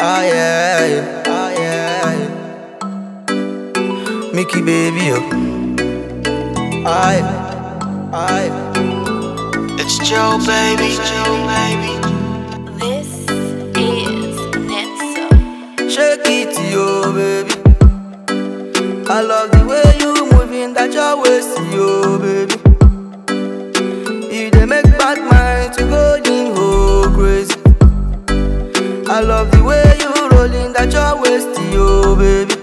Ah yeah, ah yeah. Mickey baby, yo. I, I. It's Joe baby, Joe baby. This is Netso. Shake it, yo, baby. I love the way you moving that your waist, yo, baby. You dey make bad mind to go in oh crazy. I love the way you rolling that your waist, yo, baby.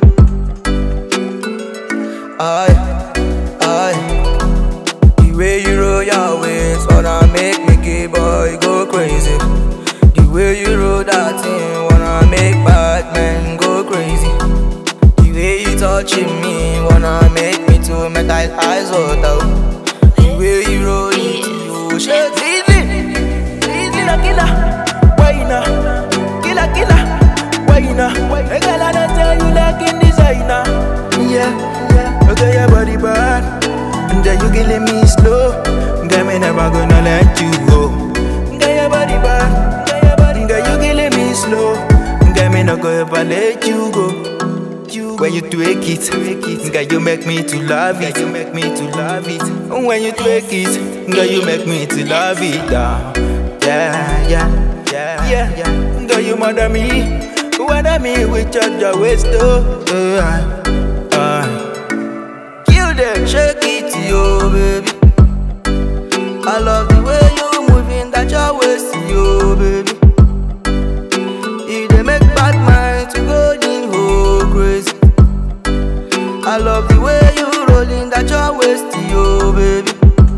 I, I. The way you roll your waist wanna make me gay boy go crazy. The way you roll that thing wanna make bad men go crazy. The way you touching me wanna make me to make eyes eyes water. The way you roll it, you shake it. Killer, killer, wine Killer, killer, wine A girl I don't tell you like in designer Yeah, yeah Okay, your body bad And then you killing me slow Girl, me never gonna let you go Girl, your body bad Girl, you killing me slow Girl, me not gonna ever let you go when you twerk it, girl, you make me to love it. You make me to love it. When you twerk it, girl, you make me to love it. Uh, yeah, yeah, yeah, yeah, yeah. Girl, you mother me, mother me with your, your waist, oh. Uh, uh. Kill them, shake it, yo, baby. I love the way you moving that your waist, yo, baby. You dey make bad mind to go in oh crazy. I love the way you rolling that your waist, yo, baby.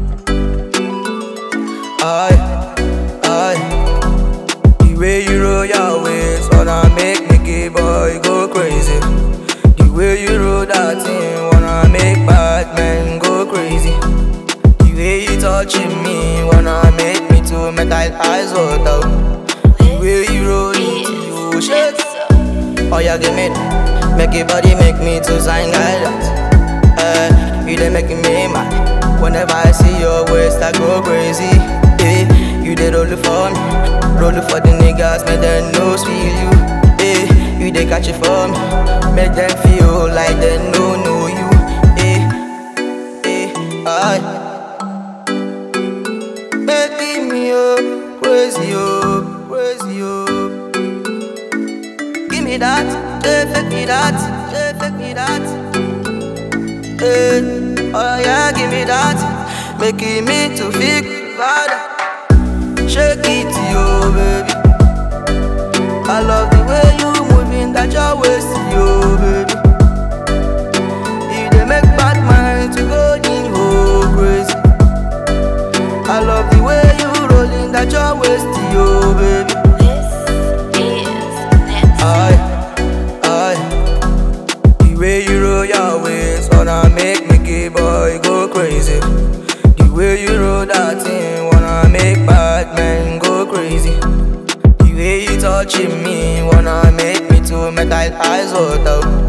I, I. The way you roll your waist wanna make me gay boy go crazy. The way you roll that thing wanna make bad men go crazy. The way you touching me wanna make me to make eyes eyes water. The way you roll it, you shake. Oh yeah, give me that. Make your body make me to sign guidance. Eh, you dey making me mad. Whenever I see your waist, I go crazy. Eh, you dey roll it for me, roll it for the niggas, make them know feel you. Eh, you dey catch it for me, make them feel like they no know you. Eh, eh, I. Making me oh, crazy oh, crazy oh. Give me that, yeah, fake me that, yeah, fake me that. Hey, oh yeah, give me that, making me to feel harder. Shake it, yo, baby. I love the way you moving that your waist, yo, baby. You dey make bad mind to go in oh crazy. I love the way you rolling that your waist, yo, baby. This is Netso. I, I, the way you roll your waist wanna make me gay boy go crazy. The way you roll that thing wanna make bad men go crazy. The way you touching me wanna make me to make eyes eyes water.